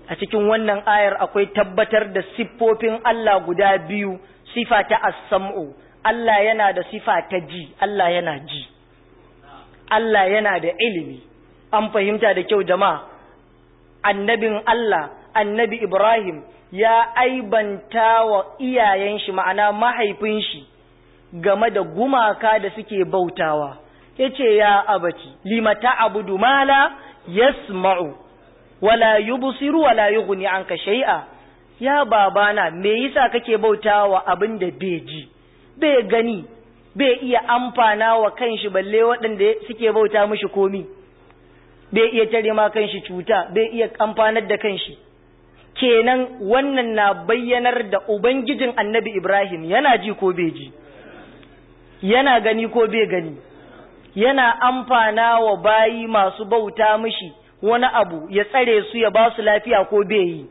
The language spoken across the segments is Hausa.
a cikin wannan ayar akwai tabbatar da siffofin Allah guda biyu sifa ta as-sam'u Allah yana da sifa ta ji Allah yana ji Allah yana da ilimi an fahimta da kyau jama'a annabin Allah annabi Ibrahim ya aibanta wa iyayen shi ma'ana mahaifin shi game da gumaka da suke bautawa yace ya abati limata abudu mala yasma'u wala yubsiru wala yughni anka shay'a ya babana me yasa kake bautawa abin da bai ji bai gani bai iya amfana wa kanshi balle waɗanda suke bauta mishi komi bai iya tare ma kanshi cuta bai iya amfanar da kanshi kenan wannan na bayyanar da ubangijin annabi Ibrahim yana ji ko bai ji yana gani ko bai gani yana amfana wa bayi masu bauta mishi wani abu ya tsare su ya ba su lafiya ko bai yi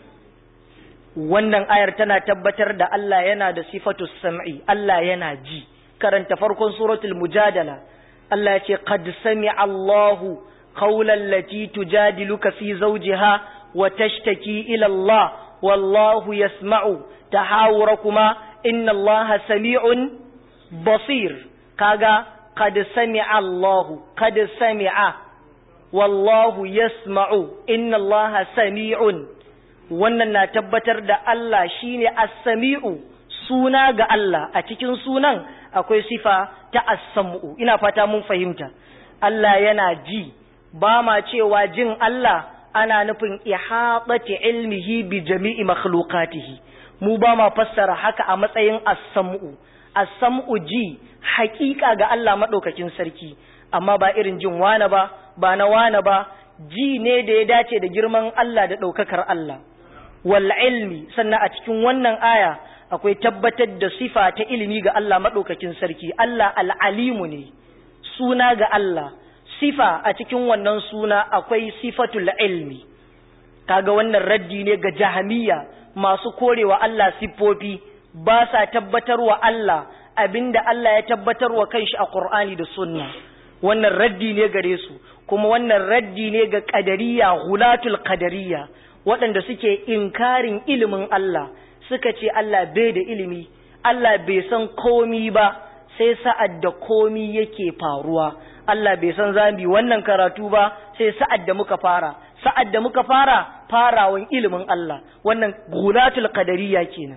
wannan ayar tana tabbatar da Allah yana da sifatu sam'i Allah yana ji karanta farkon suratul mujadala Allah ya ce qad sami'a Allahu qawlan lati tujadiluka fi zawjiha wa tashtaki ila Allah wallahu yasma'u tahawurakuma inna Allah sami'un basir kaga qad sami'a Allahu qad sami'a wallahu yasma'u inna Allah sami'un wannan na tabbatar da Allah shine as-sami'u suna ga Allah a cikin sunan akwai sifa ta as-sam'u ina fata mun fahimta Allah yana ji ba ma cewa jin Allah ana nufin ihatati ilmihi bi jami'i makhluqatihi mu ba ma fassara haka a matsayin as-sam'u as-sam'u ji haƙiƙa ga Allah madaukakin sarki amma ba irin jin wane ba ba na wane ba ji ne da ya dace da girman Allah da ɗaukakar Allah wal ilmi sannan a cikin wannan aya akwai tabbatar da sifa ta ilimi ga Allah maɗaukakin sarki Allah al'alimu ne suna ga Allah sifa a cikin wannan suna akwai sifatul ilmi kaga wannan raddi ne ga jahamiya masu korewa Allah siffofi ba sa tabbatarwa Allah abinda Allah ya tabbatarwa kanshi a Qur'ani da sunna wannan raddi ne gare su kuma wannan raddi ne ga qadariya hulatul qadariya waɗanda suke inkarin ilimin Allah suka ce Allah bai da ilimi Allah bai san komi ba sai sa'ad da komi yake faruwa Allah bai san zambi wannan karatu ba sai sa'ad da muka fara sa'ad da muka fara farawan ilimin Allah wannan gulatul qadariyya kenan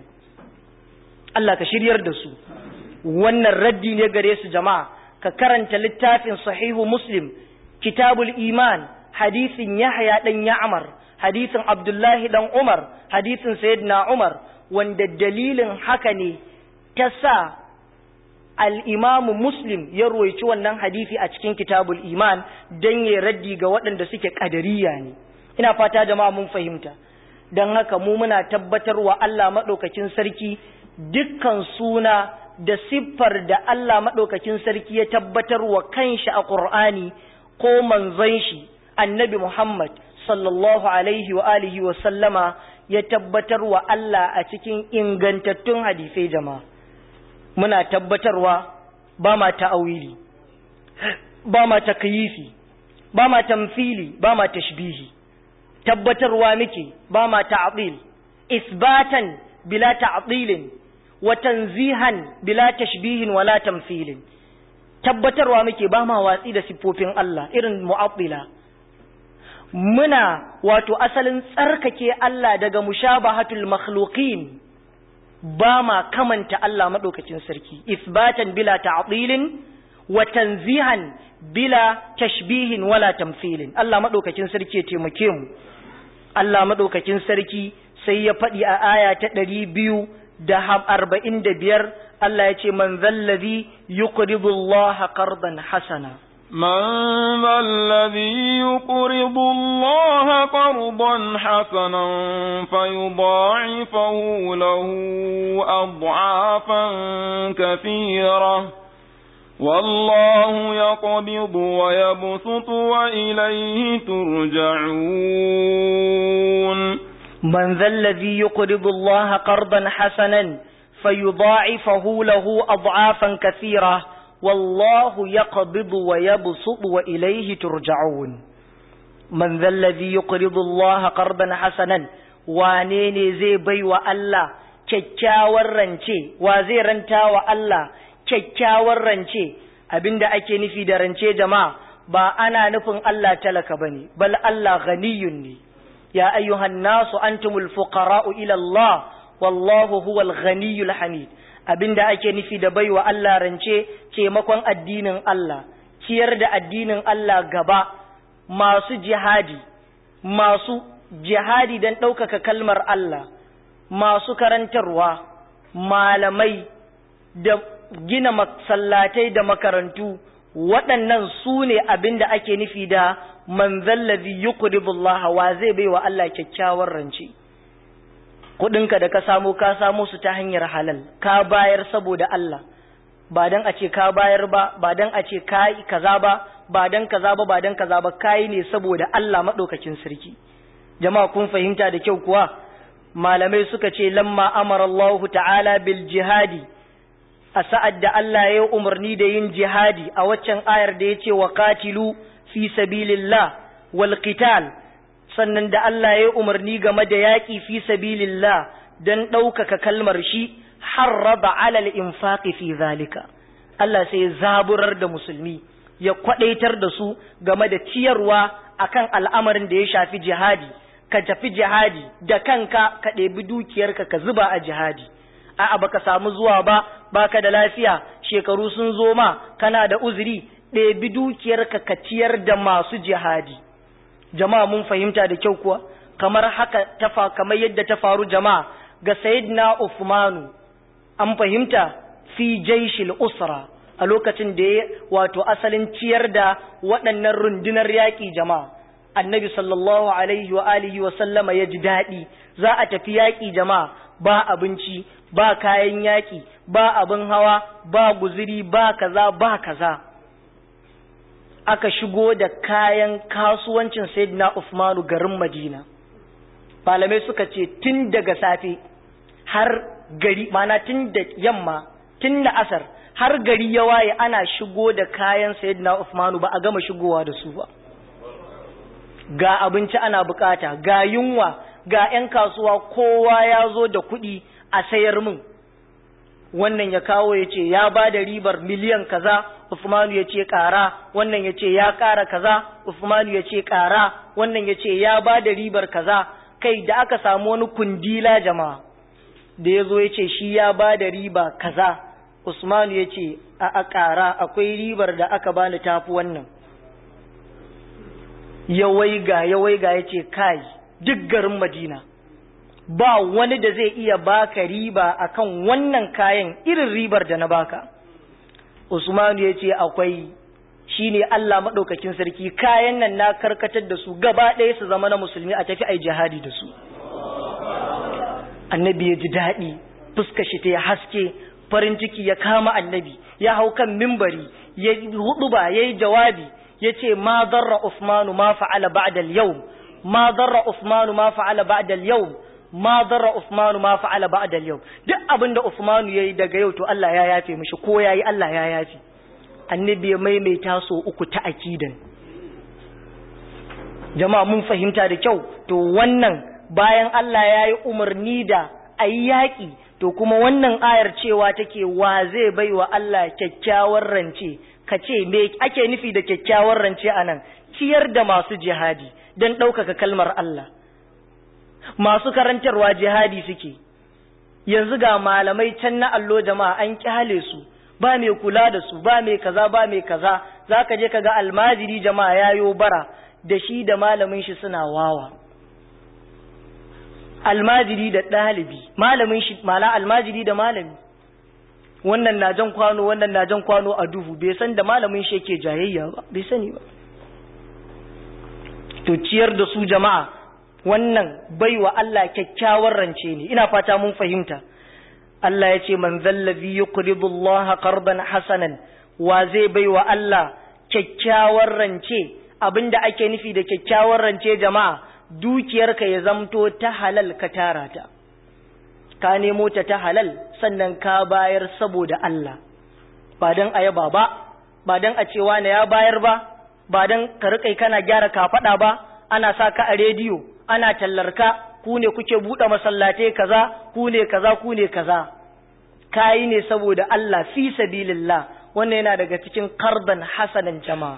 Allah ka shiryar da su wannan raddi ne gare su jama'a ka karanta littafin sahihu muslim kitabul iman hadisin yahya dan ya'mar hadisin abdullahi dan umar hadisin sayyidina umar wanda dalilin haka ne ta sa al'imamu muslim ya roici wannan hadisi a cikin kitabul iman don ya raddi ga waɗanda suke ƙadariya ne ina fata jama'a mun fahimta don haka mu muna tabbatar wa Allah maɗaukakin sarki dukkan suna da siffar da Allah maɗaukakin sarki ya tabbatar wa kanshi a ƙur'ani ko manzon shi annabi Muhammad sallallahu alaihi wa alihi wa sallama ya tabbatar wa Allah a cikin ingantattun hadisai jama'a muna tabbatarwa ba ma ta'awili ba ma takyifi ba ma tamfili ba ma tashbihi tabbatarwa muke ba ma ta'dil isbatan bila ta'dilin wa tanzihan bila tashbihin wala tamthilin tabbatarwa muke ba ma watsi da siffofin Allah irin mu'attila muna wato asalin tsarkake Allah daga mushabahatul makhluqin ba ma kamanta Allah madaukakin sarki isbatan bila ta'dilin wa tanzihan bila tashbihin wala tamthilin Allah madaukakin sarki ya taimake mu Allah madaukakin sarki sai ya faɗi a aya ta ɗari biyu da arba'in da biyar Allah ya ce man zallazi yuqridu Allah qardan hasana من ذا الذي يقرض الله قرضا حسنا فيضاعفه له أضعافا كثيرة والله يقبض ويبسط وإليه ترجعون من ذا الذي يقرض الله قرضا حسنا فيضاعفه له أضعافا كثيرة والله يقبض ويبسط وإليه ترجعون man zallazi yuqridu Allah qardan hasanan wane ne zai bai wa Allah kyakkyawar rance wa zai ranta wa Allah kyakkyawar rance abinda ake nufi da rance jama'a ba ana nufin Allah talaka bane bal Allah ghaniyun ne ya ayyuhan nasu antumul fuqara'u ila Allah wallahu huwal ghaniyul hamid abinda ake nufi da baiwa Allah rance taimakon addinin Allah ciyar da addinin Allah gaba masu jihadi masu jihadi don ɗaukaka kalmar Allah masu karantarwa malamai da gina masallatai da makarantu waɗannan su ne abin da ake nufi da man zallazi yuqribullah wa zai bai wa Allah kyakkyawar rance kuɗinka da ka samu ka samu su ta hanyar halal ka bayar saboda Allah ba dan a ce ka bayar ba ba dan a ce ka yi kaza ba ba dan kaza ba ba dan kaza ba kai ne saboda Allah madaukakin sarki jama'a kun fahimta da kyau kuwa malamai suka ce lamma amara Allah ta'ala bil jihadi a sa'ad da Allah ya umarni da yin jihadi a waccan ayar da ya ce wa qatilu fi sabilillah wal qital sannan da Allah ya umarni game da yaƙi fi sabilillah dan ɗaukaka kalmar shi harraba alal infaqi fi zalika Allah sai ya zaburar da musulmi ya kwadaitar da su game da ciyarwa akan al'amarin da ya shafi jihadi ka tafi jihadi da kanka ka ɗebi dukiyarka ka zuba a jihadi a'a baka samu zuwa ba baka da lafiya shekaru sun zo ma kana da uzuri ɗebi dukiyarka ka ciyar da masu jihadi jama'a mun fahimta da kyau kuwa kamar haka ta kamar yadda ta faru jama'a ga sayyidina Uthmanu an fahimta fi jaishil usra a lokacin da ya wato asalin ciyar da waɗannan rundunar yaƙi jama'a annabi sallallahu alaihi wa alihi wa sallama ya ji daɗi za a tafi yaƙi jama'a ba abinci ba kayan yaƙi ba abin hawa ba guziri ba kaza ba kaza aka shigo da kayan kasuwancin sayyidina Uthmanu garin Madina malamai suka ce tun daga safe har gari mana tun da yamma tun da asar har gari ya waye ana shigo da kayan sayyidina Uthmanu ba a gama shigowa da su ba ga abinci ana bukata ga yunwa ga 'yan kasuwa kowa ya zo da kuɗi a sayar min wannan ya kawo ya ce ya ba da ribar miliyan kaza Uthmanu ya ce ƙara wannan ya ce ya ƙara kaza Uthmanu ya ce ƙara wannan ya ce ya ba da ribar kaza kai da aka samu wani kundila jama'a da ya zo ya ce shi ya ba da riba kaza Usmanu ya ce a a ƙara akwai ribar da aka bani tafi wannan ya waiga ya waiga ya ce kai duk garin Madina ba wani da zai iya baka riba akan wannan kayan irin ribar da na baka Usmanu ya ce akwai shine Allah maɗaukakin sarki kayan nan na karkatar da su gaba ɗaya su zama na musulmi a tafi ai jihadi da su annabi ya ji daɗi fuska shi ta haske farin ciki ya kama annabi ya hau kan mimbari ya hudu ba ya yi jawabi ya ce ma zarra Usmanu ma fa'ala ba'da al-yawm ma zarra Usmanu ma fa'ala ba'da al-yawm ma zarra Usmanu ma fa'ala ba'da al-yawm duk abinda Usmanu yayi daga yau to Allah ya yafe mishi ko yayi Allah ya yafe annabi ya maimaita so uku ta akidan jama'a mun fahimta da kyau to wannan bayan Allah ya yi umarni da a yi yaƙi to kuma wannan ayar cewa take wa zai bai wa Allah kyakkyawar rance ka ce me ake nufi da kyakkyawar rance a nan ciyar da masu jihadi don ɗaukaka kalmar Allah masu karantarwa jihadi suke yanzu ga malamai can na allo jama'a an kyale su ba mai kula da su ba mai kaza ba mai kaza za ka je ka ga almajiri jama'a yayo bara da shi da malamin shi suna wawa almajiri da ɗalibi malamin shi mala almajiri da malami wannan na jan kwano wannan na jan kwano a duhu bai san da malamin shi yake jayayya ba bai sani ba to ciyar da su jama'a wannan baiwa Allah kyakkyawar rance ne ina fata mun fahimta Allah ya ce man zallazi yuqridu Allah qardan hasanan wa zai baiwa Allah kyakkyawar rance abinda ake nufi da kyakkyawar rance jama'a dukiyarka ya zamto ta halal ka tara ta ka nemo ta ta halal sannan ka bayar saboda Allah ba dan ayaba ba ba dan a cewa na ya bayar ba ba dan ka rikai kana gyara kafada ba ana sa ka a rediyo ana tallarka ku ne kuke buɗe masallatai kaza ku ne kaza ku ne kaza kayi ne saboda Allah fi sabilillah wannan yana daga cikin karban hasanan jama'a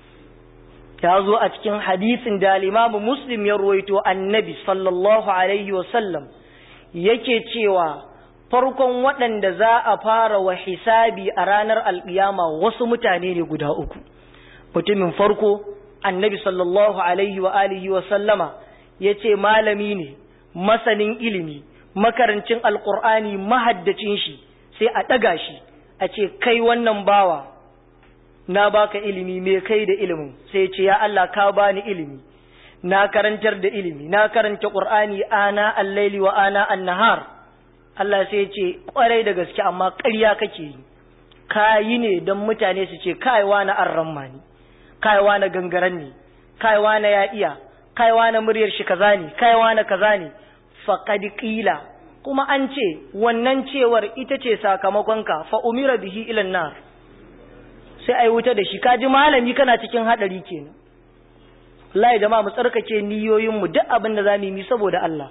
ya zo a cikin hadisin da al-Imam Muslim ya ruwaito annabi sallallahu alaihi wa sallam yake cewa farkon waɗanda za a fara wa hisabi a ranar alƙiyama wasu mutane ne guda uku mutumin farko annabi sallallahu alaihi wa alihi wa sallama ya ce malami ne masanin ilimi makarancin alƙur'ani mahaddacin shi sai a ɗaga shi a ce kai wannan bawa na baka ilimi me kai da ilimin sai ce ya Allah ka bani ilimi na karantar da ilimi na karanta ƙur'ani ana allaili wa ana annahar Allah sai ce kwarai da gaske amma ƙarya kake yi kayi ne don mutane su ce kaiwa na arramma ne kaiwa na gangaren ne kaiwa na ya iya kaiwa na muryar shi kaza ne kaiwa na kaza ne faqad qila kuma an ce wannan cewar ita ce sakamakonka fa umira bihi ila nar sai ai wuta da shi kaji malami kana cikin hadari kenan wallahi jama'a mu tsarkake niyoyin mu duk abin da zamu yi saboda Allah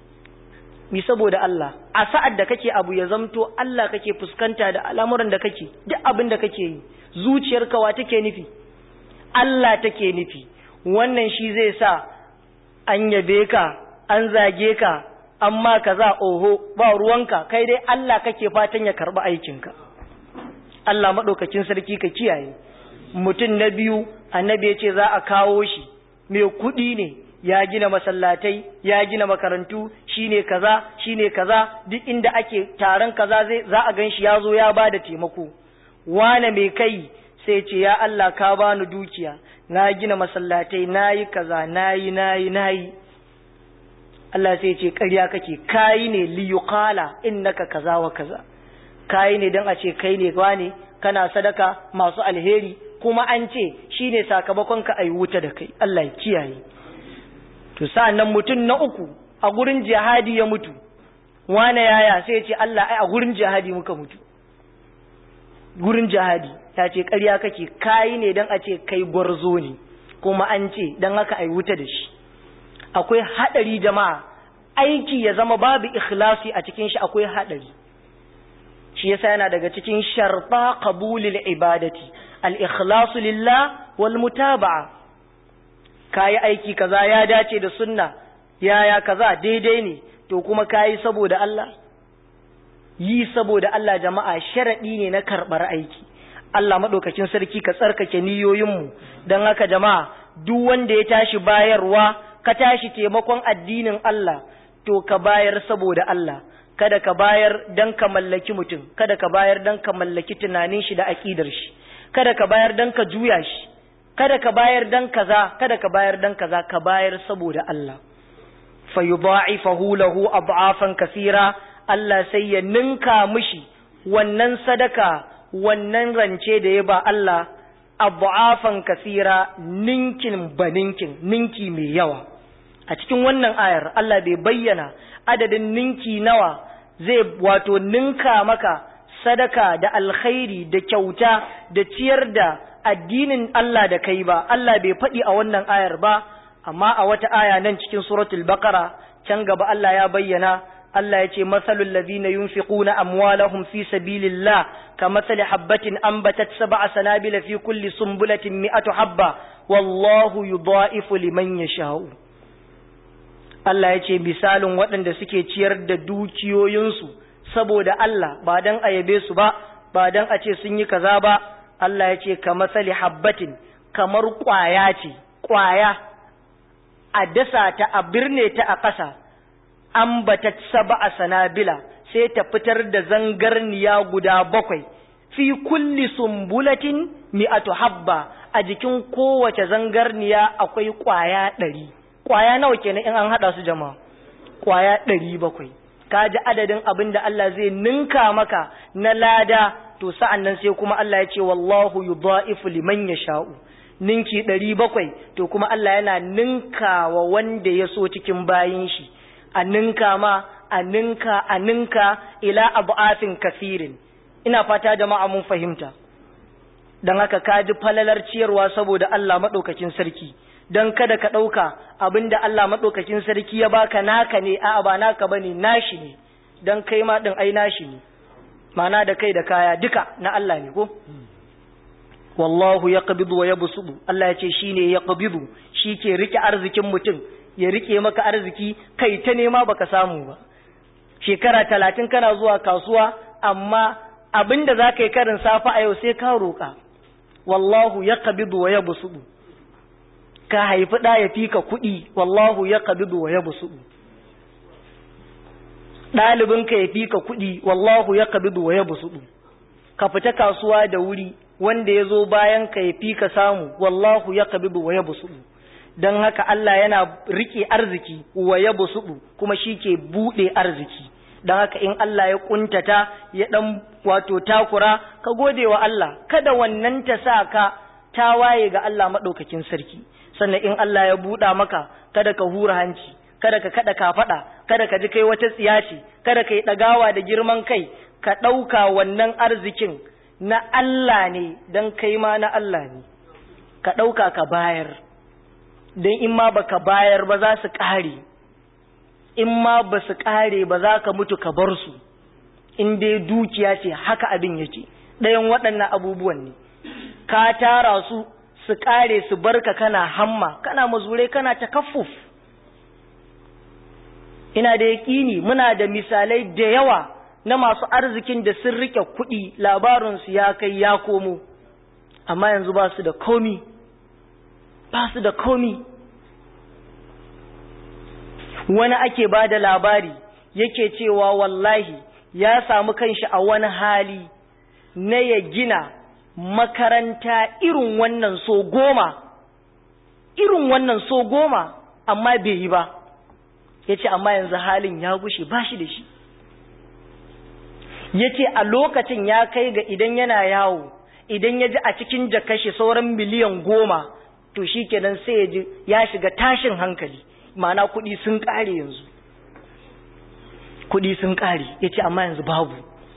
mi saboda Allah a sa'ad da kake abu ya zamto Allah kake fuskanta da al'amuran da kake duk abin da kake yi zuciyarka wa take nufi Allah take nufi wannan shi zai sa an yabe ka an zage ka amma kaza oho ba ruwanka kai dai Allah kake fatan ya karba aikinka Allah madaukakin sarki ka kiyaye mutum na biyu annabi ya ce za a kawo shi mai kuɗi ne ya gina masallatai ya gina makarantu shine kaza shine kaza duk inda ake taron kaza zai za a ganshi ya zo ya bada taimako wane mai kai sai ce ya Allah ka bani dukiya na gina masallatai nayi kaza nayi nayi nayi Allah sai ce ƙarya kake kai ne li yuqala innaka kaza wa kaza kai ne dan a ce kai ne wane kana sadaka masu alheri kuma an ce shine sakamakon ka ayi wuta da kai Allah ya kiyaye to sa'annan mutum na uku a gurin jihadi ya mutu wane yaya sai ya ce Allah ai a gurin jihadi muka mutu gurin jihadi ya ce ƙarya kake kayi ne don a ce kai gwarzo ne kuma an ce don haka ai wuta da shi akwai haɗari jama'a aiki ya zama babu ikhlasi a cikin shi akwai haɗari shi yasa yana daga cikin sharfa qabulil ibadati al-ikhlasu lillah wal mutaba'a kayi aiki kaza ya dace da sunna yaya kaza daidai ne to kuma kayi saboda Allah yi saboda Allah jama'a sharadi ne na karbar aiki Allah madaukakin sarki ka tsarkake niyoyinmu dan haka jama'a duk wanda ya tashi bayarwa ka tashi taimakon addinin Allah to ka bayar saboda Allah kada ka bayar dan ka mallaki mutum kada ka bayar dan ka mallaki tunanin shi da aqidar shi kada ka bayar dan ka juya shi kada ka bayar dan kaza kada ka bayar dan kaza ka bayar saboda Allah fa yudha'ifahu lahu ad'afan kaseera Allah sai ya ninka mishi wannan sadaka wannan rance da ya ba Allah ad'afan kaseera ninkin baninkin ninki mai yawa a cikin wannan ayar Allah bai bayyana adadin ninki nawa zai wato ninka maka sadaka da alkhairi da kyauta da ciyar da addinin Allah da kai ba Allah bai faɗi a wannan ayar ba amma a wata aya nan cikin suratul baqara can gaba Allah ya bayyana Allah ya ce masalul ladina yunfiquna amwalahum fi sabilillah kamathali habatin anbatat sab'a sanabila fi kulli sumbulatin mi'atu habba wallahu yudha'ifu liman yasha'u Allah ya ce misalin waɗanda suke ciyar da dukiyoyinsu saboda Allah ba dan a yabe su ba ba dan a ce sun yi kaza ba Allah ya ce ka matsali habbatin kamar ƙwaya ce ƙwaya a dasa ta a birne ta a ƙasa an bata saba a sanabila sai ta fitar da zangarniya guda bakwai fi kulli sumbulatin mi'atu habba a jikin kowace zangarniya akwai ƙwaya ɗari ƙwaya nawa kenan in an haɗa su jama'a ƙwaya ɗari bakwai ka ji adadin abin da Allah zai ninka maka na lada to sa'an nan sai kuma Allah ya ce wallahu yudha'ifu liman yasha'u ninki ɗari bakwai to kuma Allah yana ninka wa wanda ya so cikin bayin shi a ninka ma a ninka a ninka ila abu'afin kafirin ina fata jama'a mun fahimta don haka ka ji falalar ciyarwa saboda Allah maɗaukakin sarki don kada ka ɗauka abinda Allah maɗaukakin sarki ya baka naka ne a'a ba naka bane nashi ne don kai ma ɗin ai nashi ne mana da kai da kaya duka na Allah ne ko wallahu ya qabidu wa yabsudu Allah ya ce shine ya qabidu shi ke rike arzikin mutum ya rike maka arziki kai ta nema baka samu ba shekara talatin kana zuwa kasuwa amma abinda za ka yi karin safa a yau sai ka roƙa wallahu ya qabidu wa yabsudu ka haifi ɗa ya fi ka kuɗi wallahu ya qabidu wa yabsudu ɗalibinka ya fi ka kuɗi wallahu ya qabidu wa yabsudu ka fita kasuwa da wuri wanda ya zo bayan ka ya fi ka samu wallahu ya qabidu wa yabsudu don haka Allah yana rike arziki wa ya busudu kuma shi ke buɗe arziki don haka in Allah ya kuntata ya ɗan wato takura ka gode wa Allah kada wannan ta sa ka ta waye ga Allah maɗaukakin sarki sannan in Allah ya buɗa maka kada ka hura hanci kada ka kada ka faɗa kada ka ji kai wata tsiya ce kada ka yi ɗagawa da girman kai ka ɗauka wannan arzikin na Allah ne don kai ma na Allah ne ka ɗauka ka bayar don in ma baka bayar ba za su ƙare in ma ba su ƙare ba za ka mutu ka bar su in dai dukiya ce haka abin yake ɗayan waɗannan abubuwan ne ka tara su su ƙare su barka kana hamma kana mazurai kana takaffuf ina da yaƙini muna da misalai da yawa na masu arzikin da sun rike kuɗi labarinsu ya kai ya komo amma yanzu ba su da komi ba su da komi wani ake ba da labari yake cewa wallahi ya samu kanshi a wani hali na ya gina makaranta irin wannan so goma irin wannan so goma amma bai yi ba ya ce amma yanzu halin ya gushe ba shi da shi ya ce a lokacin ya kai ga idan yana yawo idan ya ji a cikin jakashi sauran miliyan goma to shi kenan sai ya ji ya shiga tashin hankali mana kuɗi sun ƙare yanzu kuɗi sun ƙare ya ce amma yanzu babu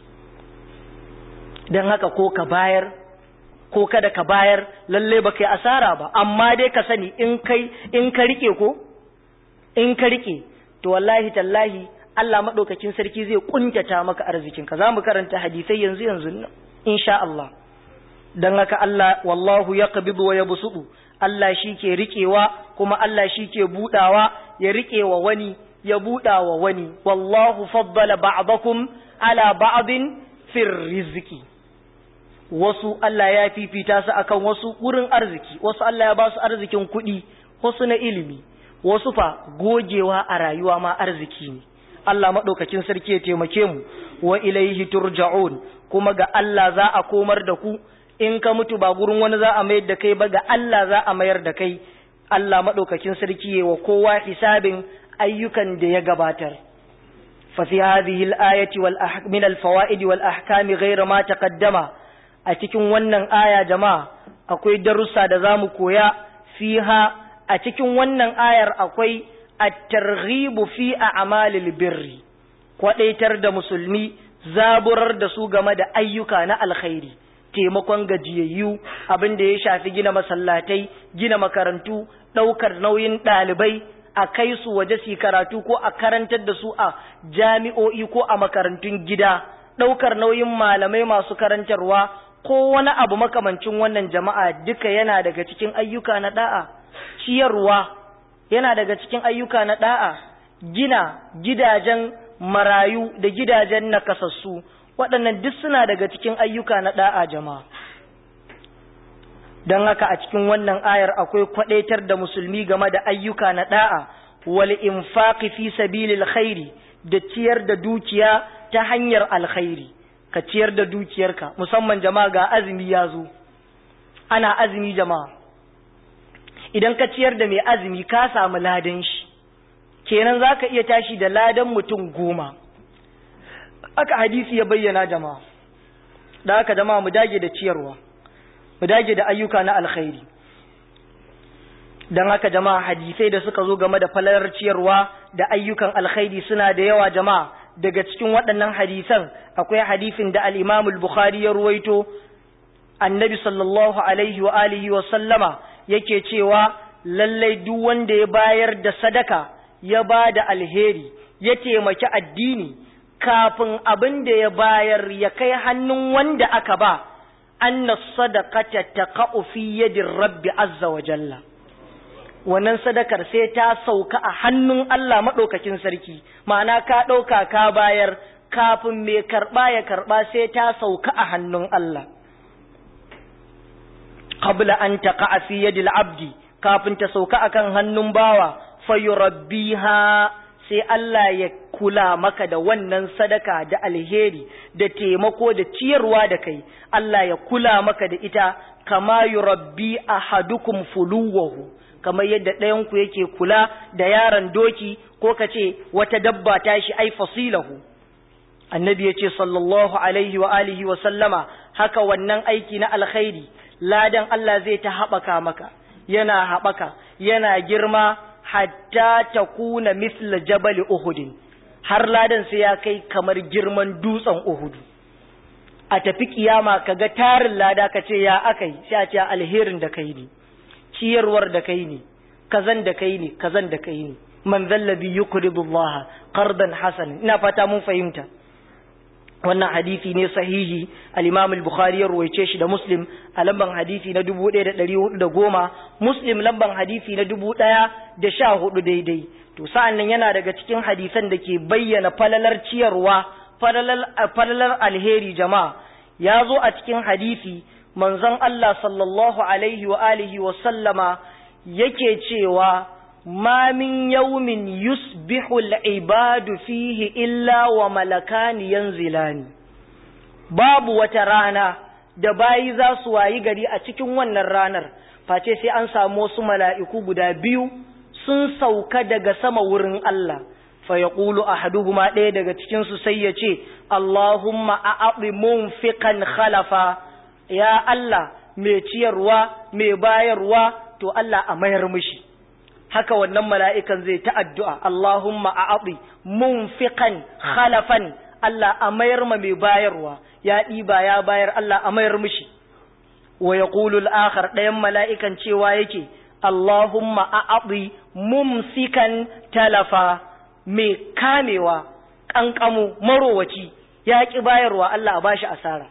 don haka ko ka bayar ko kada ka bayar lalle ba kai asara ba amma dai ka sani in kai in ka rike ko in ka rike to wallahi tallahi Allah maɗaukakin sarki zai kuntata maka arzikinka za mu karanta hadisai yanzu yanzu nan insha Allah don haka Allah wallahu ya qabidu wa yabsudu Allah shi ke riƙewa kuma Allah shi ke buɗawa ya riƙe wa wani ya buɗa wa wani wallahu faddala ba'dakum ala ba'din fir rizqi wasu Allah ya fifita su akan wasu wurin arziki wasu Allah ya ba su arzikin kuɗi wasu na ilimi wasu fa gogewa a rayuwa ma arziki ne Allah maɗaukakin sarki ya taimake mu wa ilaihi turja'un kuma ga Allah za a komar da ku in ka mutu ba gurin wani za a mayar da kai ba ga Allah za a mayar da kai Allah maɗaukakin sarki ya wa kowa hisabin ayyukan da ya gabatar fa fi hadhihi al-ayati wal min al-fawaid wal ahkam ghayra ma taqaddama a cikin wannan aya jama'a akwai darussa da zamu koya fiha a cikin wannan ayar akwai at-targhibu fi a'malil birri kwadaitar da musulmi zaburar da su game da ayyuka na alkhairi taimakon gajiyayyu abin da ya shafi gina masallatai gina makarantu ɗaukar nauyin ɗalibai a kai su waje su karatu ko a karantar da su a jami'o'i ko a makarantun gida ɗaukar nauyin malamai masu karantarwa ko wani abu makamancin wannan jama'a duka yana daga cikin ayyuka na da'a ciyarwa yana daga cikin ayyuka na da'a gina gidajen marayu da gidajen nakasassu waɗannan duk suna daga cikin ayyuka na ɗa'a jama'a don haka a cikin wannan ayar akwai kwaɗaitar da musulmi game da ayyuka na ɗa'a wal infaqi fi sabilil khairi da ciyar da dukiya ta hanyar alkhairi ka ciyar da dukiyarka musamman jama'a ga azumi ya zo ana azumi jama'a idan ka ciyar da mai azumi ka samu ladan shi kenan za ka iya tashi da ladan mutum goma aka hadisi ya bayyana jama'a da aka jama'a mu dage da ciyarwa mu dage da ayyuka na alkhairi don haka jama'a hadisai da suka zo game da falalar ciyarwa da ayyukan alkhairi suna da yawa jama'a daga cikin waɗannan hadisan akwai hadisin da al-Imam al-Bukhari ya ruwaito annabi sallallahu alaihi wa alihi wa sallama yake cewa lallai duk wanda ya bayar da sadaka ya ba da alheri ya taimaki addini kafin abin da ya bayar ya kai hannun wanda aka ba anna sadaqata taqa'u fi yadir rabbi azza wa jalla wannan sadakar sai ta sauka a hannun Allah madaukakin sarki ma'ana ka dauka ka bayar kafin mai karba ya karba sai ta sauka a hannun Allah qabla an taqa'a fi yadil abdi kafin ta sauka akan hannun bawa fayurabbiha sai Allah ya kula maka da wannan sadaka da alheri da taimako da ciyarwa da kai Allah ya kula maka da ita kama yurabbi ahadukum fuluwahu kamar yadda ɗayan ku yake kula da yaron doki ko kace wata dabba ta shi ai fasilahu annabi yace sallallahu alaihi wa alihi wa sallama haka wannan aiki na alkhairi ladan Allah zai ta haɓaka maka yana haɓaka yana girma hatta ta kuna misla jabal uhudin har ladan sai ya kai kamar girman dutsen uhudu a tafi kiyama kaga tarin lada ka ce ya akai sai a ce alherin da kai ne ciyarwar da kai ne kazan da kai ne kazan da kai ne man zallabi yuqridu Allah qardan hasan ina fata mun fahimta wannan hadisi ne sahihi al-Imam al-Bukhari ya ruwaice shi da Muslim a lamban hadisi na 1410 Muslim lamban hadisi na 1014 daidai to sa'an nan yana daga cikin hadisan da ke bayyana falalar ciyarwa falalar alheri jama'a ya zo a cikin hadisi manzon Allah sallallahu alaihi wa alihi wa sallama yake cewa ما من يوم يصبح العباد فيه إلا وملكان ينزلان باب وترانا da bayi za su wayi gari a cikin wannan ranar face sai an samu wasu mala'iku guda biyu sun sauka daga sama wurin Allah fa ya ƙulu a haduhuma ɗaya daga cikinsu sai ya ce Allahumma a aɓi munfiƙan khalafa ya Allah mai ciyarwa mai bayarwa to Allah a mayar mishi haka wannan mala'ikan zai ta addu'a, Allahumma a aɓi, munfiƙan khalafan, Allah a mayar ma mai bayarwa, ya ɗiba ya bayar Allah a mayar mishi. Wa ya ƙulul akhar ɗayan mala'ikan cewa yake, Allahumma a aɓi, mumsikan talafa, mai kamewa, ƙanƙamu, marowaci, ya ƙi bayarwa Allah a bashi asara.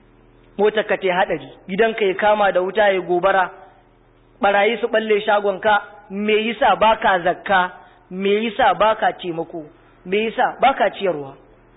Motar ka ta haɗari, gidanka ya kama da wuta ya gobara, ɓarayi su ɓalle shagonka, me yasa baka zakka me yasa baka taimako me yasa baka ciyarwa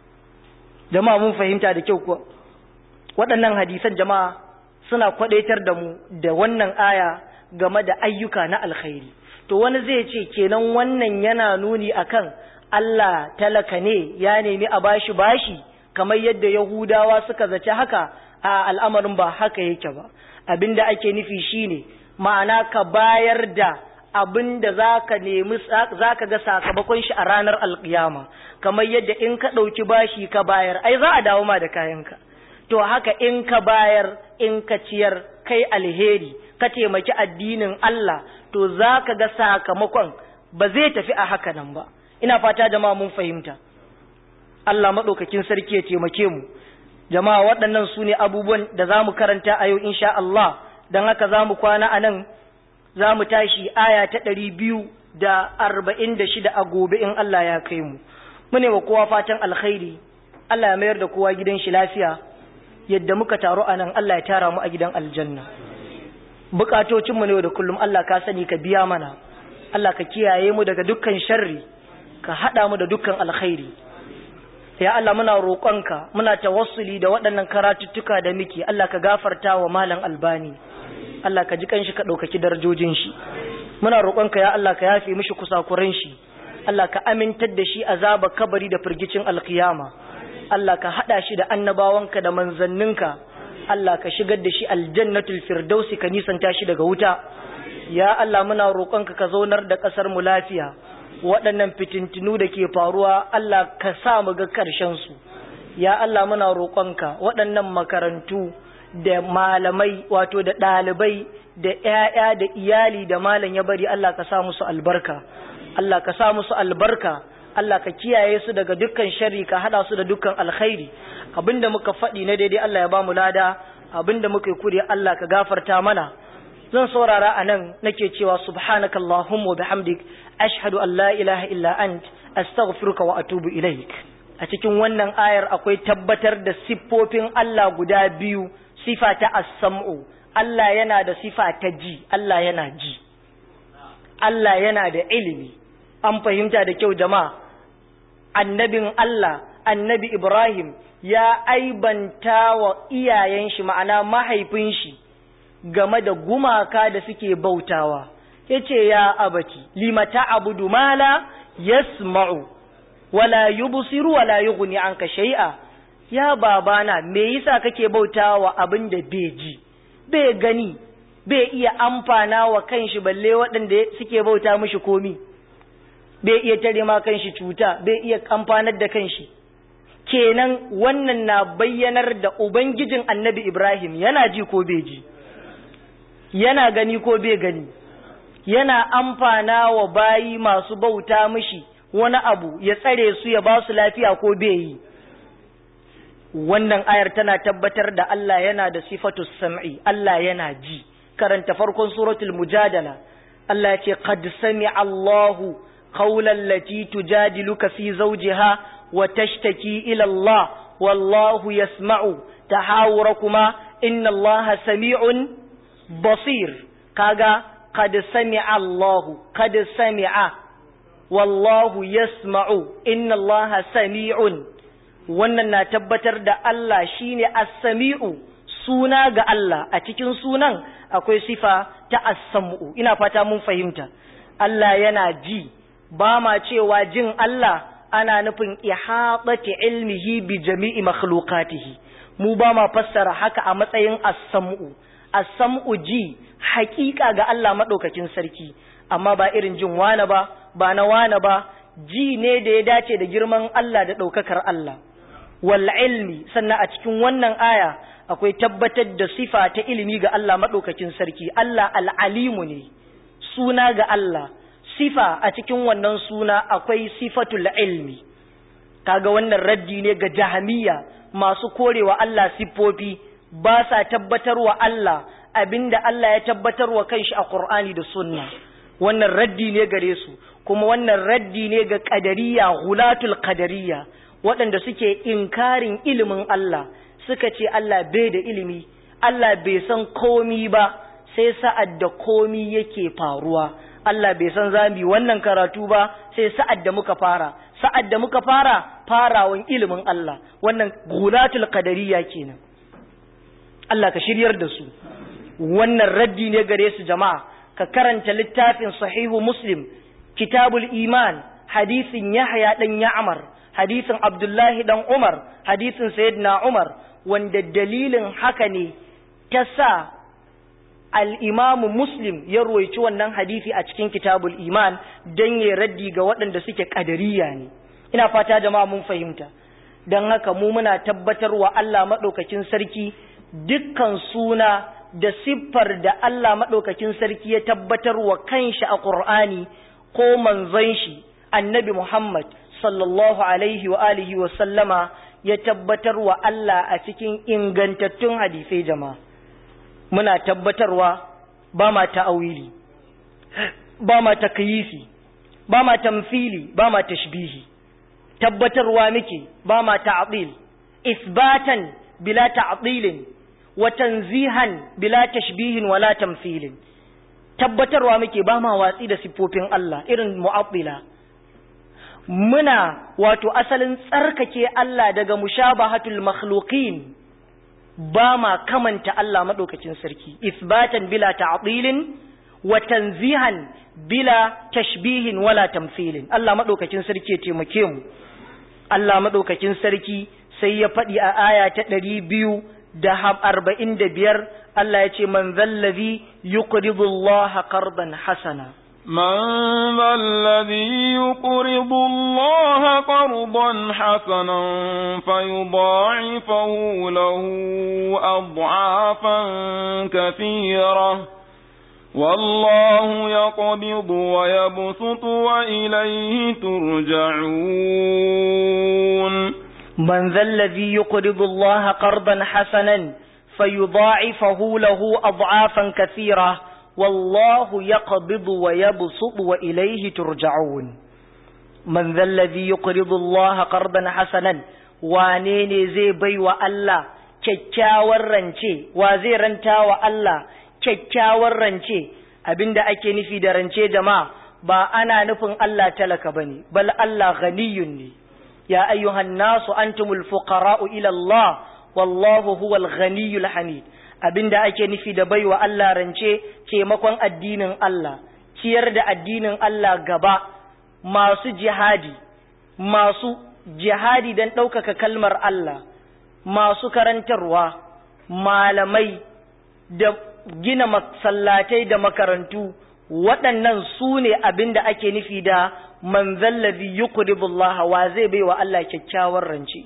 jama'a mun fahimta da kyau kuwa waɗannan hadisan jama'a suna kwadaitar da mu da wannan aya game da ayyuka na alkhairi to wani zai ce kenan wannan yana nuni akan Allah talaka ne ya nemi a bashi bashi kamar yadda Yahudawa suka zaci haka a al'amarin ba haka yake ba abinda ake nufi shine ma'ana ka bayar da abin da za ka nemi za ka ga sakamakon shi a ranar alkiyama kamar yadda in ka ɗauki bashi ka bayar ai za a dawo ma da kayanka to haka in ka bayar in ka ciyar kai alheri ka taimaki addinin Allah to za ka ga sakamakon ba zai tafi a haka nan ba ina fata jama'a mun fahimta Allah maɗaukakin sarki ya taimake mu jama'a waɗannan su ne abubuwan da za mu karanta a yau insha Allah don haka za mu kwana a nan za mu tashi aya ta ɗari biyu da arba'in da shida a gobe in Allah ya kai mu mune wa kowa fatan alkhairi Allah ya mayar da kowa gidan shi lafiya yadda muka taru a nan Allah ya tara mu a gidan aljanna bukatocinmu ne da kullum Allah ka sani ka biya mana Allah ka kiyaye mu daga dukkan sharri ka haɗa mu da dukkan alkhairi ya Allah muna roƙonka muna tawassuli da waɗannan karatuttuka da muke Allah ka gafarta wa malam albani Allah ka ji kanshi ka ɗaukaki darajojin shi muna roƙonka ya Allah ka yafe mishi kusakuran shi Allah ka amintar da shi azaba kabari da firgicin alkiyama Allah ka haɗa shi da annabawanka da manzanninka Allah ka shigar da shi aljannatul firdausi ka nisanta shi daga wuta ya Allah muna roƙonka ka zaunar da ƙasar mu lafiya waɗannan fitintinu da ke faruwa Allah ka sa mu ga ƙarshen su ya Allah muna roƙonka waɗannan makarantu da malamai wato da ɗalibai da ‘ya'ya da iyali da malam ya bari Allah ka sa musu albarka Allah ka sa musu albarka Allah ka kiyaye su daga dukkan sharri ka hada su da dukkan alkhairi abinda muka faɗi na daidai Allah ya ba mu lada abinda muka yi kuri Allah ka gafarta mana zan saurara a nan nake cewa subhanakallahumma wa bihamdik ashhadu an la ilaha illa ant astaghfiruka wa atubu ilaik a cikin wannan ayar akwai tabbatar da siffofin Allah guda biyu sifa ta as-sam'u Allah yana da sifa ta ji Allah yana ji Allah yana da ilimi an fahimta da kyau jama'a annabin Allah annabi Ibrahim ya aibanta wa iyayen shi ma'ana mahaifin shi game da gumaka da suke bautawa yace ya abati limata abudu mala yasma'u wala yubsiru wala yughni anka shay'a ya babana me yasa kake bautawa abin da bai ji bai gani bai iya amfana wa kanshi balle waɗanda suke bauta mishi komi bai iya tare ma kanshi cuta bai iya amfanar da kanshi kenan wannan na bayyanar da ubangijin annabi Ibrahim yana ji ko bai ji yana gani ko bai gani yana amfana wa bayi masu bauta mishi wani abu ya tsare su ya ba su lafiya ko bai yi wannan ayar tana tabbatar da Allah yana da sifatu sam'i Allah yana ji karanta farkon suratul mujadala Allah ya ce qad sami'a Allahu qawlan lati tujadiluka fi zawjiha wa tashtaki ila Allah wallahu yasma'u tahawurakuma inna Allah sami'un basir kaga qad sami'a Allahu qad sami'a wallahu yasma'u inna Allah sami'un wannan na tabbatar da Allah shine as-sami'u suna ga Allah a cikin sunan akwai sifa ta as-sam'u ina fata mun fahimta Allah yana ji ba ma cewa jin Allah ana nufin ihatati ilmihi bi jami'i makhluqatihi mu ba ma fassara haka a matsayin as-sam'u as-sam'u ji haƙiƙa ga Allah madaukakin sarki amma ba irin jin wane ba ba na wane ba ji ne da ya dace da girman Allah da ɗaukakar Allah wal ilmi sannan a cikin wannan aya akwai tabbatar da sifa ta ilimi ga Allah maɗaukakin sarki Allah al'alimu ne suna ga Allah sifa a cikin wannan suna akwai sifatul ilmi kaga wannan raddi ne ga jahamiya masu korewa Allah siffofi ba sa tabbatarwa Allah abinda Allah ya tabbatarwa kanshi a Qur'ani da sunna wannan raddi ne gare su kuma wannan raddi ne ga qadariya hulatul qadariya waɗanda suke inkarin ilimin Allah suka ce Allah bai da ilimi Allah bai san komi ba sai sa'ad da komi yake faruwa Allah bai san zami wannan karatu ba sai sa'ad da muka fara sa'ad da muka fara farawan ilimin Allah wannan gulatul qadariyya kenan Allah ka shiryar da su wannan raddi ne gare su jama'a ka karanta littafin sahihu muslim kitabul iman hadisin yahya dan ya'mar hadisin abdullahi dan umar hadisin sayyidina umar wanda dalilin haka ne ta sa al'imamu muslim ya roici wannan hadisi a cikin kitabul iman don ya raddi ga waɗanda suke ƙadariya ne ina fata jama'a mun fahimta don haka mu muna tabbatar wa Allah maɗaukakin sarki dukkan suna da siffar da Allah maɗaukakin sarki ya tabbatar wa kanshi a ƙur'ani ko manzon shi annabi Muhammad sallallahu alaihi wa alihi wa sallama ya tabbatar wa Allah a cikin ingantattun hadisai jama'a muna tabbatarwa ba ma ta'awili ba ma takyifi ba ma tamfili ba ma tashbihi tabbatarwa muke ba ma ta'dil isbatan bila ta'dilin wa tanzihan bila tashbihin wala tamthilin tabbatarwa muke ba ma watsi da siffofin Allah irin mu'attila muna wato asalin tsarkake Allah daga mushabahatul makhluqin ba ma kamanta Allah madaukakin sarki isbatan bila ta'dilin wa tanzihan bila tashbihin wala tamthilin Allah madaukakin sarki ya taimake mu Allah madaukakin sarki sai ya faɗi a aya ta ɗari biyu da arba'in da biyar Allah ya ce man zallazi yuqridu Allah qardan hasana من ذا الذي يقرض الله قرضا حسنا فيضاعفه له أضعافا كثيرة والله يقبض ويبسط وإليه ترجعون من ذا الذي يقرض الله قرضا حسنا فيضاعفه له أضعافا كثيرة wallahu yaqbidu wa yabsutu wa ilayhi turja'un man dhal ladhi yuqridu Allah qardan hasanan wane ne zai baiwa Allah kyakkyawar rance wa zai ranta wa Allah kyakkyawar rance abinda ake nufi da rance jama'a ba ana nufin Allah talaka bane bal Allah ghaniyun ne ya ayyuhan nasu antumul fuqara'u ila Allah wallahu huwal ghaniyul hamid abinda ake nufi da baiwa Allah rance taimakon addinin Allah ciyar da addinin Allah gaba masu jihadi masu jihadi don ɗaukaka kalmar Allah masu karantarwa malamai da gina masallatai da makarantu waɗannan su ne abin da ake nufi da manzallazi yuqribullah wa zai bai wa Allah kyakkyawar rance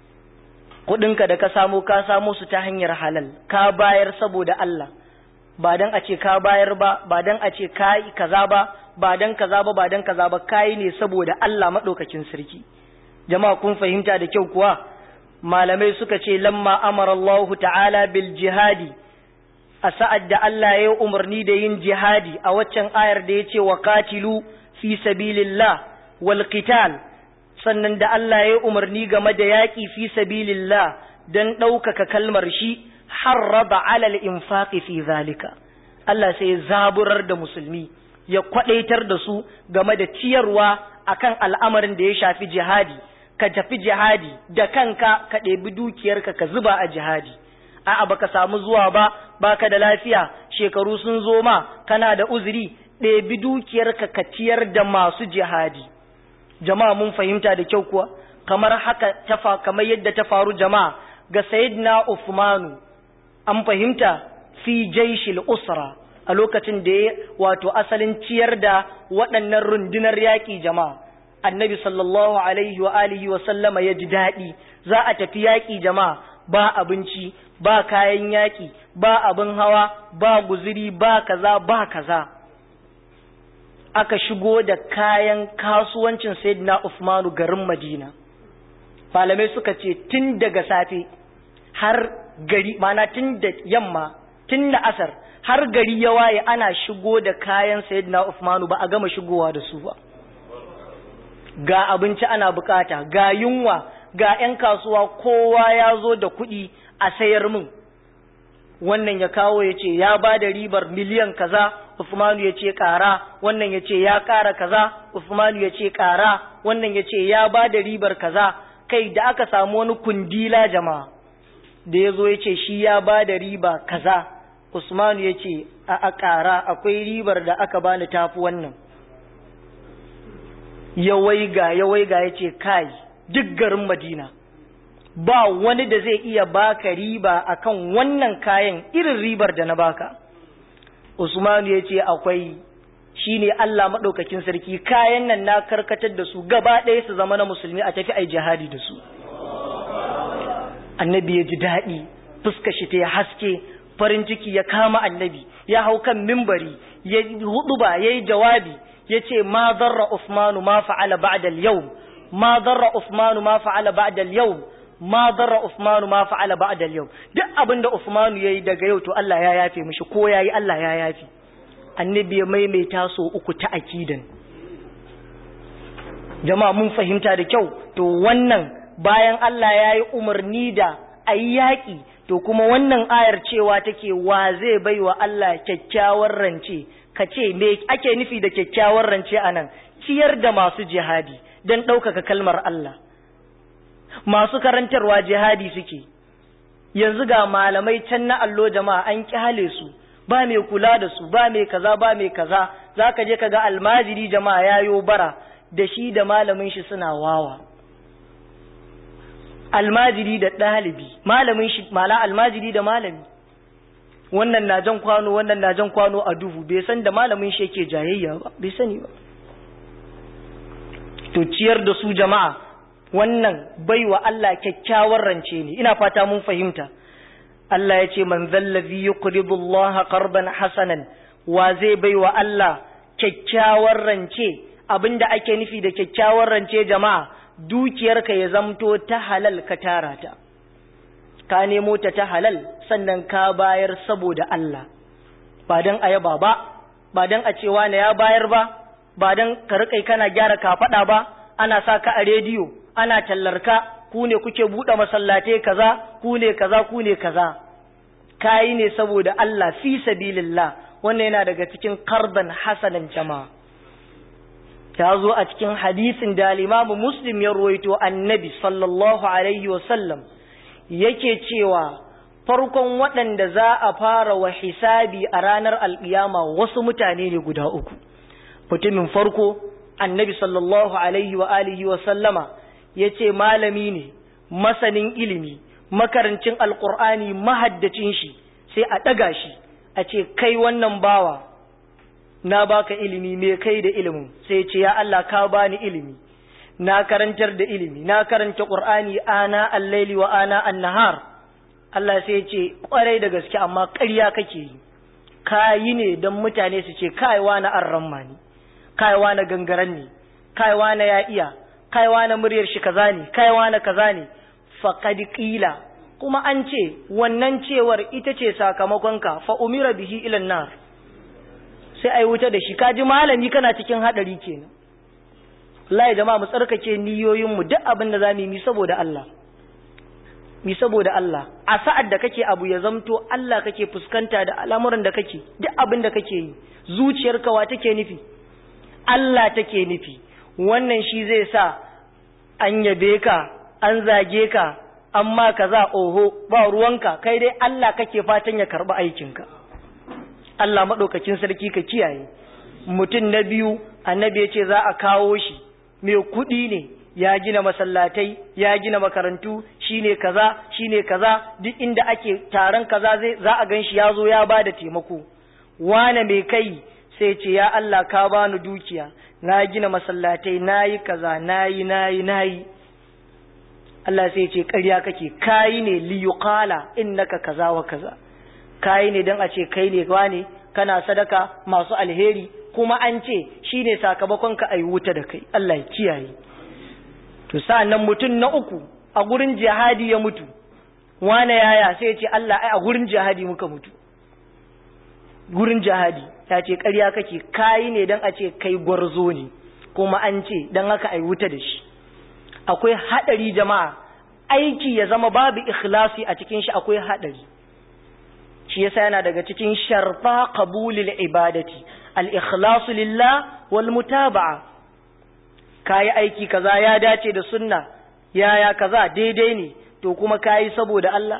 kuɗinka da ka samu ka samu su ta hanyar halal ka bayar saboda Allah ba dan a ce ka bayar ba ba dan a ce ka yi kaza ba ba dan kaza ba ba dan kaza ba kai ne saboda Allah madaukakin sarki jama'a kun fahimta da kyau kuwa malamai suka ce lamma amara Allah ta'ala bil jihadi a sa'ad da Allah ya umarni da yin jihadi a waccan ayar da ya ce wa qatilu fi sabilillah wal qital sannan da Allah ya umarni game da yaƙi fi sabilillah dan ɗaukaka kalmar shi harraba alal infaqi fi zalika Allah sai ya zaburar da musulmi ya kwadaitar da su game da ciyarwa akan al'amarin da ya shafi jihadi ka tafi jihadi da kanka ka ɗebi dukiyarka ka zuba a jihadi a'a baka samu zuwa ba baka da lafiya shekaru sun zo ma kana da uzuri ɗebi dukiyarka ka ciyar da masu jihadi jama'a mun fahimta da kyau kuwa kamar haka ta kamar yadda ta faru jama'a ga sayyidina Uthmanu an fahimta fi jaishil usra a lokacin da ya wato asalin ciyar da waɗannan rundunar yaƙi jama'a annabi sallallahu alaihi wa alihi wa sallama ya ji daɗi za a tafi yaƙi jama'a ba abinci ba kayan yaƙi ba abin hawa ba guziri ba kaza ba kaza aka shigo da kayan kasuwancin sayyidina Usmanu garin Madina malamai suka ce tun daga safe har gari mana tun da yamma tun da asar har gari ya waye ana shigo da kayan sayyidina Usmanu ba a gama shigowa da su ba ga abinci ana bukata ga yunwa ga 'yan kasuwa kowa ya zo da kuɗi a sayar min wannan ya kawo ya ce ya ba da ribar miliyan kaza Usmanu ya ce ƙara wannan ya ce ya ƙara kaza Usmanu ya ce ƙara wannan ya ce ya ba da ribar kaza kai da aka samu wani kundila jama'a da ya zo ya ce shi ya ba da riba kaza Usmanu ya ce a ƙara akwai ribar da aka bani tafi wannan ya waiga ya waiga ya ce kai duk garin Madina ba wani da zai iya baka riba akan wannan kayan irin ribar da na baka Usmanu ya ce akwai shine Allah maɗaukakin sarki kayan nan na karkatar da su gaba ɗaya su zama na musulmi a tafi ai jihadi da su annabi ya ji daɗi fuska shi ta haske farin ciki ya kama annabi ya hau kan mimbari ya hudu ba ya yi jawabi ya ce ma zarra Usmanu ma fa'ala ba'da al-yawm ma zarra Usmanu ma fa'ala ba'da al-yawm ma zarra Usmanu ma fa'ala ba'da al-yawm duk abinda Usmanu yayi daga yau to Allah ya yafe mishi ko yayi Allah ya yafe annabi ya maimaita so uku ta akidan jama'a mun fahimta da kyau to wannan bayan Allah ya yi umarni da ayi yaƙi to kuma wannan ayar cewa take wa zai bai wa Allah kyakkyawar rance ka ce me ake nufi da kyakkyawar rance anan ciyar da masu jihadi don ɗaukaka kalmar Allah masu karantarwa jihadi suke yanzu ga malamai can na allo jama'a an kyale su ba mai kula da su ba mai kaza ba mai kaza zaka je kaga almajiri jama'a yayo bara da shi da malamin shi suna wawa almajiri da ɗalibi malamin shi mala almajiri da malami wannan na jan kwano wannan na jan kwano a duhu bai san da malamin shi yake jayayya ba bai sani ba to ciyar da su jama'a wannan baiwa Allah kyakkyawar rance ne ina fata mun fahimta Allah ya ce man zallazi yuqridu Allah qardan hasanan wa zai baiwa Allah kyakkyawar rance abinda ake nufi da kyakkyawar rance jama'a dukiyarka ya zamto ta halal ka tara ta ka nemo ta ta halal sannan ka bayar saboda Allah ba don a yaba ba ba don a cewa na ya bayar ba ba don ka riƙa kana gyara kafaɗa ba ana sa ka a rediyo ana tallarka ku ne kuke buɗe masallatai kaza ku ne kaza ku ne kaza kayi ne saboda Allah fi sabilillah wannan yana daga cikin karban hasanan jama'a ta zo a cikin hadisin da limamu muslim ya ruwaito annabi sallallahu alaihi wasallam yake cewa farkon waɗanda za a fara wa hisabi a ranar alƙiyama wasu mutane ne guda uku mutumin farko annabi sallallahu alaihi wa alihi wa sallama ya ce malami ne masanin ilimi makarancin alƙur'ani mahaddacin shi sai a ɗaga shi a ce kai wannan bawa na baka ilimi me kai da ilimin sai ce ya Allah ka bani ilimi na karantar da ilimi na karanta qur'ani ana al-laili wa ana an-nahar Allah sai ce kwarai da gaske amma ƙarya kake yi kayi ne don mutane su ce kaiwa na arramma ne kaiwa na gangaren ne kaiwa na ya iya kaiwa na muryar shi kaza ne kaiwa na kaza ne faqad qila kuma an ce wannan cewar ita ce sakamakonka fa umira bihi ila nar sai ai wuta da shi kaji malami kana cikin hadari kenan wallahi jama'a mu tsarkake niyoyin mu duk abin da zamu yi saboda Allah mi saboda Allah a sa'ad da kake abu ya zamto Allah kake fuskanta da al'amuran da kake duk abin da kake yi zuciyarka wa take nufi Allah take nufi wannan shi zai sa an yabe ka an zage ka amma kaza oho ba ruwanka kai dai Allah kake fatan ya karba aikinka Allah madaukakin sarki ka kiyaye mutum na biyu annabi ya ce za a kawo shi mai kuɗi ne ya gina masallatai ya gina makarantu shine kaza shine kaza duk inda ake taron kaza zai za a ganshi ya zo ya bada taimako wane mai kai sai ce ya Allah ka bani dukiya na gina masallatai nayi kaza nayi nayi nayi Allah sai ce ƙarya kake kayi ne li yuqala innaka kaza wa kaza kayi ne dan a ce kai ne wane kana sadaka masu alheri kuma an ce shine sakamakon ka ayi wuta da kai Allah ya kiyaye to sa'annan mutum na uku a gurin jihadi ya mutu wane yaya sai ya ce Allah ai a gurin jihadi muka mutu gurin jihadi ya ce ƙarya kake kayi ne don a ce kai gwarzo ne kuma an ce don haka ai wuta da shi akwai haɗari jama'a aiki ya zama babu ikhlasi a cikin shi akwai haɗari shi yasa yana daga cikin sharfa qabulil ibadati al-ikhlasu lillah wal mutaba'a kayi aiki kaza ya dace da sunna yaya kaza daidai ne to kuma kayi saboda Allah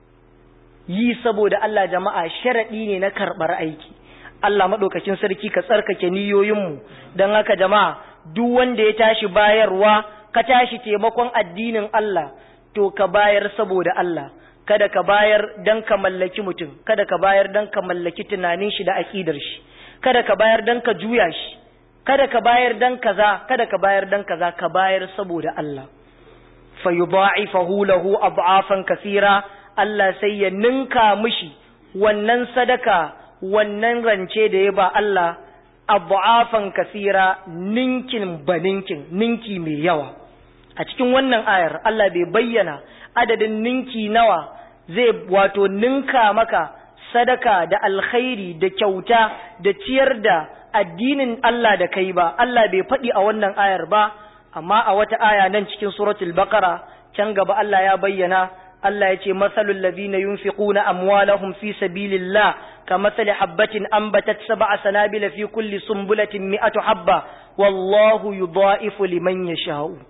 yi saboda Allah jama'a sharadi ne na karbar aiki Allah madaukakin sarki ka tsarkake niyoyinmu dan haka jama'a duk wanda ya tashi bayarwa ka tashi taimakon addinin Allah to ka bayar saboda Allah kada ka bayar dan ka mallaki mutum kada ka bayar dan ka mallaki tunanin shi da aqidar shi kada ka bayar dan ka juya shi kada ka bayar dan kaza kada ka bayar dan kaza ka bayar saboda Allah fa yudha'ifahu lahu ad'afan kaseera Allah sai ya ninka mishi wannan sadaka wannan rance da ya ba Allah ad'afan kaseera ninkin baninkin ninki mai yawa a cikin wannan ayar Allah bai bayyana adadin ninki nawa zai wato ninka maka sadaka da alkhairi da kyauta da ciyar da addinin Allah da kai ba Allah bai faɗi a wannan ayar ba amma a wata aya nan cikin suratul baqara can gaba Allah ya bayyana Allah ya ce masalul ladina yunfiquna amwalahum fi sabilillah kamathali habatin anbatat sab'a sanabila fi kulli sumbulatin mi'atu habba wallahu yudha'ifu liman yasha'u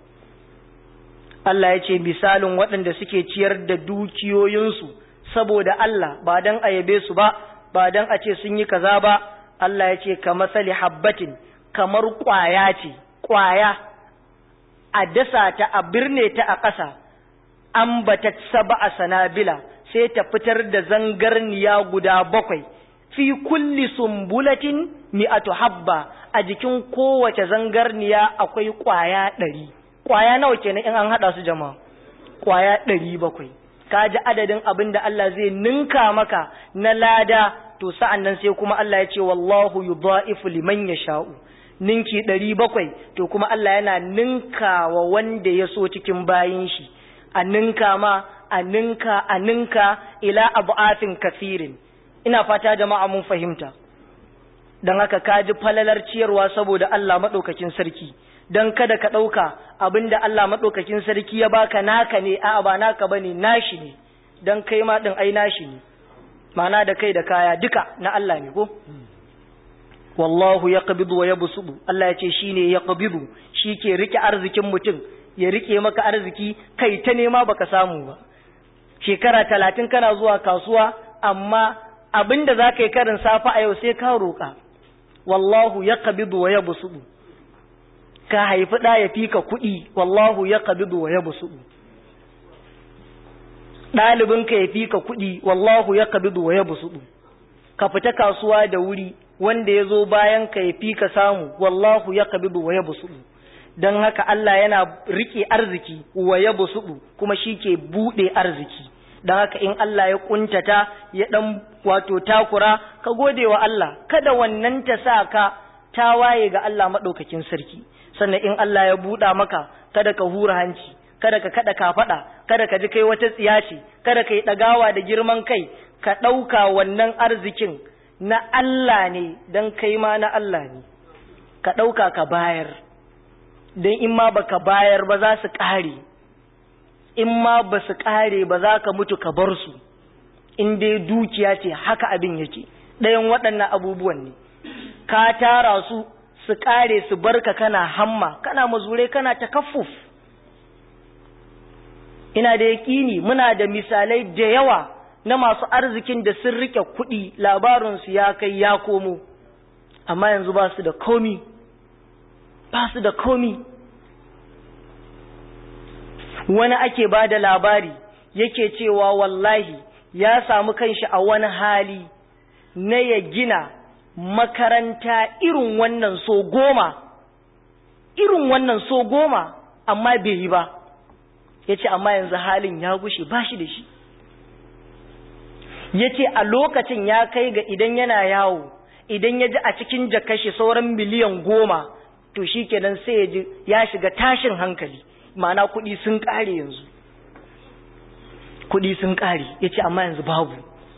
Allah ya ce misalin waɗanda suke ciyar da dukiyoyinsu saboda Allah ba dan a yabe su ba ba dan a ce sun yi kaza ba Allah ya ce ka masali habbatin kamar ƙwaya ce ƙwaya a dasa ta a birne ta a ƙasa an bata saba a sanabila sai ta fitar da zangarniya guda bakwai fi kulli sumbulatin mi'atu habba a jikin kowace zangarniya akwai ƙwaya ɗari ƙwaya nawa kenan in an haɗa su jama'a ƙwaya ɗari bakwai ka ji adadin abin da Allah zai ninka maka na lada to sa'an nan sai kuma Allah ya ce wallahu yudha'ifu liman yasha'u ninki ɗari bakwai to kuma Allah yana ninka wa wanda ya so cikin bayin shi a ninka ma a ninka a ninka ila abu'afin kafirin ina fata jama'a mun fahimta don haka ka ji falalar ciyarwa saboda Allah maɗaukakin sarki don kada ka ɗauka abinda Allah maɗaukakin sarki ya baka naka ne a ba naka ba ne nashi ne don kai ma ɗin ai nashi ne mana da kai da kaya duka na Allah ne ko wallahu ya ƙabidu wa ya busudu Allah ya ce shi ne ya ƙabidu shi ke rike arzikin mutum ya rike maka arziki kai ta nema baka samu ba shekara talatin kana zuwa kasuwa amma abinda za ka yi karin safa a yau sai ka roƙa wallahu ya ƙabidu wa ya busudu ka haifi ɗa ya fi ka kuɗi wallahu ya ƙabidu wa ya busudu ɗalibinka ya fi ka kuɗi wallahu ya ƙabidu wa ya busudu ka fita kasuwa da wuri wanda ya zo bayan ka ya fi ka samu wallahu ya ƙabidu wa ya busudu don haka Allah yana riƙe arziki wa ya busudu kuma shi ke buɗe arziki don haka in Allah ya ƙuntata ya ɗan wato takura ka gode wa Allah kada wannan ta sa ka ta waye ga Allah maɗaukakin sarki sannan in Allah ya buɗa maka kada ka hura hanci kada ka kada ka faɗa kada ka ji kai wata tsiya ce kada ka yi ɗagawa da girman kai ka ɗauka wannan arzikin na Allah ne don kai ma na Allah ne ka ɗauka ka bayar don in ma baka bayar ba za su ƙare in ma ba su ƙare ba za ka mutu ka bar su in dai dukiya ce haka abin yake ɗayan waɗannan abubuwan ne ka tara su su ƙare su barka kana hamma kana mazure kana takaffuf ina da yaƙini muna da misalai da yawa na masu arzikin da sun rike kuɗi labarinsu ya kai ya komo amma yanzu ba su da komi ba su da komi wani ake ba da labari yake cewa wallahi ya samu kanshi a wani hali na ya gina makaranta irin wannan so goma irin wannan so goma amma bai yi ba ya ce amma yanzu halin ya gushe ba shi da shi ya ce a lokacin ya kai ga idan yana yawo idan ya ji a cikin jakashi sauran miliyan goma to shi kenan sai ya ji ya shiga tashin hankali ma'ana kuɗi sun ƙare yanzu kuɗi sun ƙare ya ce amma yanzu babu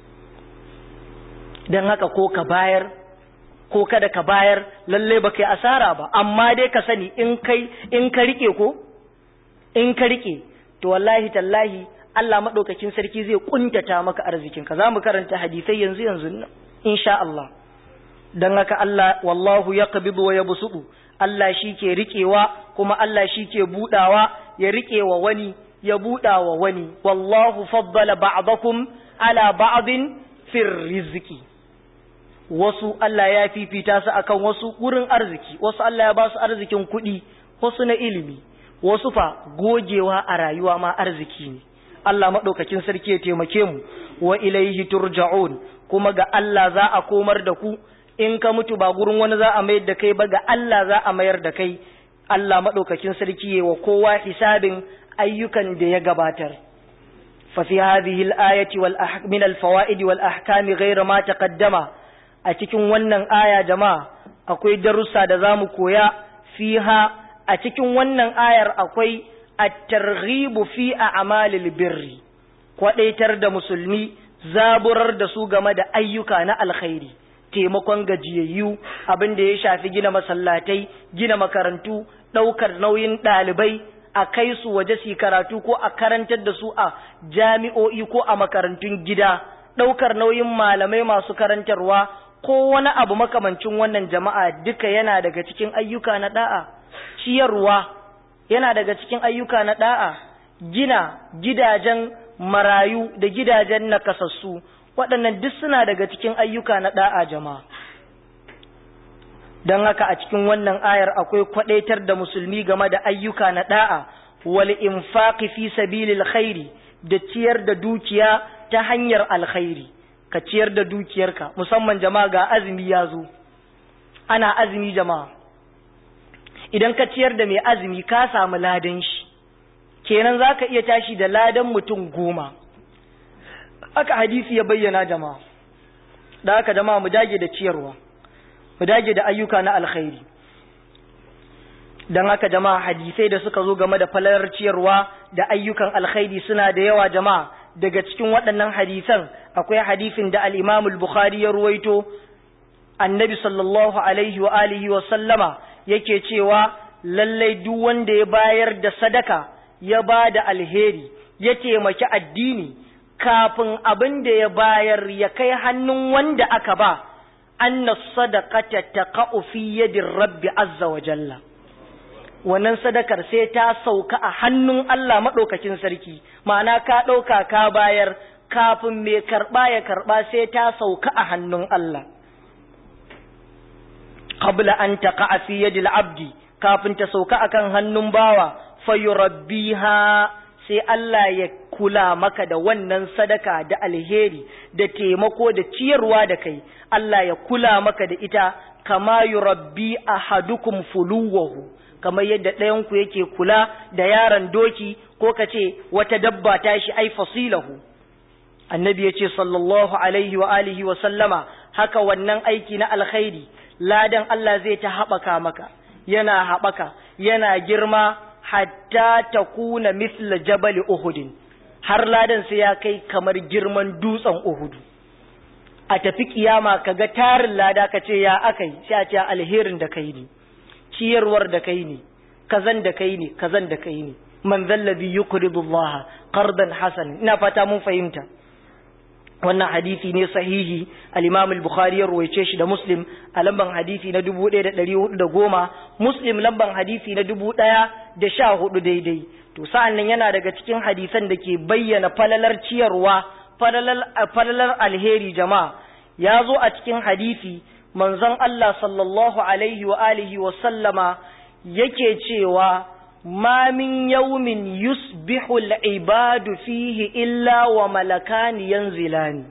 don haka ko ka bayar ko kada ka bayar lalle ba kai asara ba amma dai ka sani in kai in ka rike ko in ka rike to wallahi tallahi Allah madaukakin sarki zai kuntata maka arzikin ka zamu karanta hadisai yanzu yanzu nan insha Allah dan haka Allah wallahu yaqbidu wa yabsutu Allah shi ke riƙewa kuma Allah shi ke buɗawa ya riƙe wa wani ya buɗa wa wani wallahu faddala ba'dakum ala ba'din fir rizqi wasu Allah ya fifita su akan wasu wurin arziki wasu Allah ya ba su arzikin kuɗi wasu na ilimi wasu fa gogewa a rayuwa ma arziki ne Allah maɗaukakin sarki ya taimake mu wa ilaihi turja'un kuma ga Allah za a komar da ku in ka mutu ba gurin wani za a mayar da kai ba ga Allah za a mayar da kai Allah maɗaukakin sarki ya wa kowa hisabin ayyukan da ya gabatar fa fi hadhihi al-ayati wal min al-fawaid wal ahkam ghayra ma taqaddama a cikin wannan aya jama'a akwai darussa da zamu koya fiha a cikin wannan ayar akwai at-targhibu fi a'malil birri kwadaitar da musulmi zaburar da su game da ayyuka na alkhairi taimakon gajiyayyu abin da ya shafi gina masallatai gina makarantu ɗaukar nauyin ɗalibai a kai su waje su karatu ko a karantar da su a jami'o'i ko a makarantun gida ɗaukar nauyin malamai masu karantarwa ko wani abu makamancin wannan jama'a duka yana daga cikin ayyuka na da'a ciyarwa yana daga cikin ayyuka na da'a gina gidajen marayu da gidajen nakasassu waɗannan duk suna daga cikin ayyuka na da'a jama'a don haka a cikin wannan ayar akwai kwadaitar da musulmi game da ayyuka na da'a wal infaqi fi sabilil khairi da ciyar da dukiya ta hanyar alkhairi ka ciyar da dukiyarka musamman jama'a ga azumi ya zo ana azumi jama'a idan ka ciyar da mai azumi ka samu ladan shi kenan za ka iya tashi da ladan mutum goma aka hadisi ya bayyana jama'a da haka jama'a mu dage da ciyarwa mu dage da ayyuka na alkhairi don haka jama'a hadisai da suka zo game da falalar ciyarwa da ayyukan alkhairi suna da yawa jama'a daga cikin waɗannan hadisan akwai hadisin da al-Imam al-Bukhari ya ruwaito annabi sallallahu alaihi wa alihi wa sallama yake cewa lallai duk wanda ya bayar da sadaka ya ba da alheri ya taimaki addini kafin abin da ya bayar ya kai hannun wanda aka ba anna sadaqata taqa'u fi yadir rabbi azza wa jalla wannan sadakar sai ta sauka a hannun Allah madaukakin sarki ma'ana ka dauka ka bayar kafin mai karba ya karba sai ta sauka a hannun Allah qabla an taqa'a fi yadil abdi kafin ta sauka akan hannun bawa fayurabbiha sai Allah ya kula maka da wannan sadaka da alheri da taimako da ciyarwa da kai Allah ya kula maka da ita kama yurabbi ahadukum fuluwahu kamar yadda ɗayanku yake kula da yaron doki ko ka ce wata dabba ta shi ai fasilahu annabi ya ce sallallahu alaihi wa alihi wa sallama haka wannan aiki na alkhairi ladan Allah zai ta haɓaka maka yana haɓaka yana girma hatta ta kuna misla jabal uhudin har ladan sai ya kai kamar girman dutsen uhudu a tafi kiyama ka ga tarin lada ka ce ya akai sai a ce alherin da kai ne ciyarwar da kai ne kazan da kai ne kazan da kai ne man zallabi yuqridu Allah qardan hasan ina fata mun fahimta wannan hadisi ne sahihi al-Imam al-Bukhari ya ruwaice shi da Muslim a lamban hadisi na 1410 Muslim lamban hadisi na 1014 daidai to sa'an nan yana daga cikin hadisan da ke bayyana falalar ciyarwa falalar alheri jama'a ya zo a cikin hadisi manzon Allah sallallahu alaihi wa alihi wa sallama yake cewa ما من يوم يصبح العباد فيه إلا وملكان ينزلان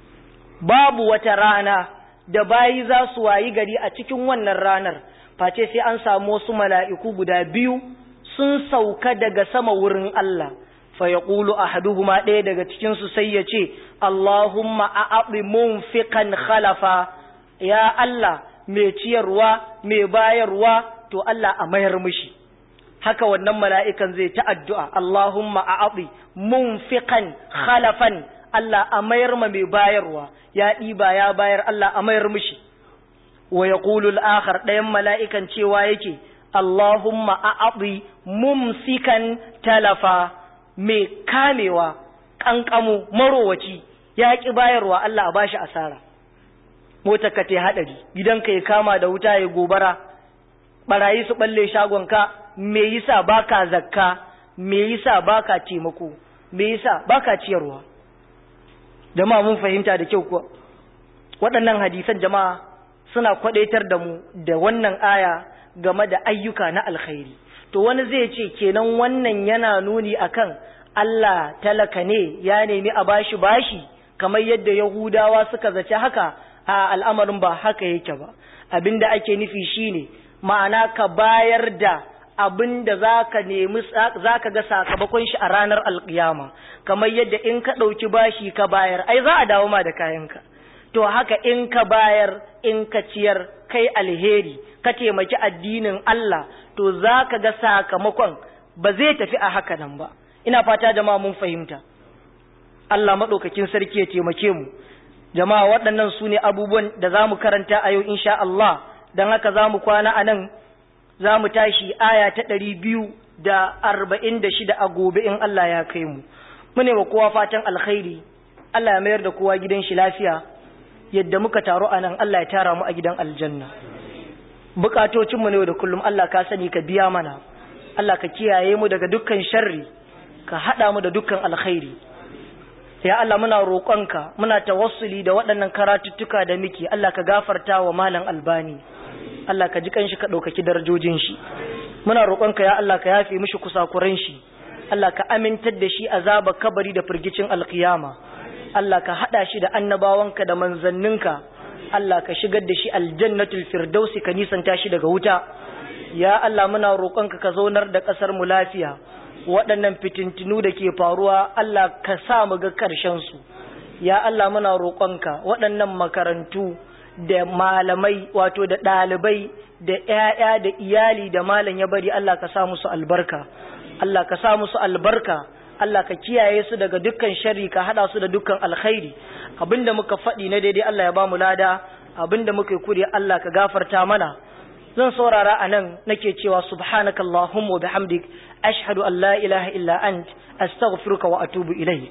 babu wata rana da bayi za su wayi gari a cikin wannan ranar face sai an samu wasu mala'iku guda biyu sun sauka daga sama wurin Allah fa yaqulu ahaduhuma ɗaya daga cikin su sai ya ce Allahumma a'abi munfiqan khalafa ya Allah mai ciyarwa mai bayarwa to Allah a mayar mishi haka wannan mala'ikan zai ta addu'a, Allahumma a aɓi, munfiƙan khalafan Allah a mayar ma mai bayarwa, ya ɗiba ya bayar Allah a mayar mishi, wa ya ƙulul akhar ɗayan mala'ikan cewa yake, Allahumma a aɓi, mumsikan talafa, mai kamewa, ƙanƙamu, marowaci, ya ƙi bayarwa Allah a bashi asara. Motar ka ta haɗari, gidanka ya kama da wuta ya gobara, ɓarayi su ɓalle shagonka, me yasa baka zakka me yasa baka taimako me yasa baka ciyarwa jama'a mun fahimta da kyau kuwa waɗannan hadisan jama'a suna kwadaitar da mu da wannan aya game da ayyuka na alkhairi to wani zai ce kenan wannan yana nuni akan Allah talaka ne ya nemi a bashi bashi kamar yadda Yahudawa suka zaci haka a al'amarin ba haka yake ba abinda ake nufi shine ma'ana ka bayar da abin da za ka nemi za ka ga sakamakon shi a ranar alkiyama kamar yadda in ka ɗauki bashi ka bayar ai za a dawo ma da kayanka to haka in ka bayar in ka ciyar kai alheri ka taimaki addinin Allah to za ka ga sakamakon ba zai tafi a haka nan ba ina fata jama'a mun fahimta Allah maɗaukakin sarki ya taimake mu jama'a waɗannan su ne abubuwan da za mu karanta a yau insha Allah don haka za mu kwana a nan za mu tashi aya ta ɗari biyu da arba'in da shida a gobe in Allah ya kai mu mune wa kowa fatan alkhairi Allah ya mayar da kowa gidan shi lafiya yadda muka taru a nan Allah ya tara mu a gidan aljanna bukatocinmu ne da kullum Allah ka sani ka biya mana Allah ka kiyaye mu daga dukkan sharri ka haɗa mu da dukkan alkhairi ya Allah muna roƙonka muna tawassuli da waɗannan karatuttuka da muke Allah ka gafarta wa malam albani Allah ka ji kanshi ka ɗaukaki darajojin shi muna roƙonka ya Allah ka yafe mishi kusakuran shi Allah ka amintar da shi azaba kabari da firgicin alkiyama Allah ka haɗa shi da annabawanka da manzanninka Allah ka shigar da shi aljannatul firdausi ka nisanta shi daga wuta ya Allah muna roƙonka ka zaunar da ƙasar mu lafiya waɗannan fitintinu da ke faruwa Allah ka sa mu ga ƙarshen su ya Allah muna roƙonka waɗannan makarantu da malamai wato da ɗalibai da ‘ya'ya da iyali da malam ya bari Allah ka sa musu albarka Allah ka sa musu albarka Allah ka kiyaye su daga dukkan sharri ka hada su da dukkan alkhairi abinda muka faɗi na daidai Allah ya ba mu lada abinda muka yi kuri Allah ka gafarta mana zan saurara a nan nake cewa subhanakallahumma wa bihamdik ashhadu an la ilaha illa ant astaghfiruka wa atubu ilayk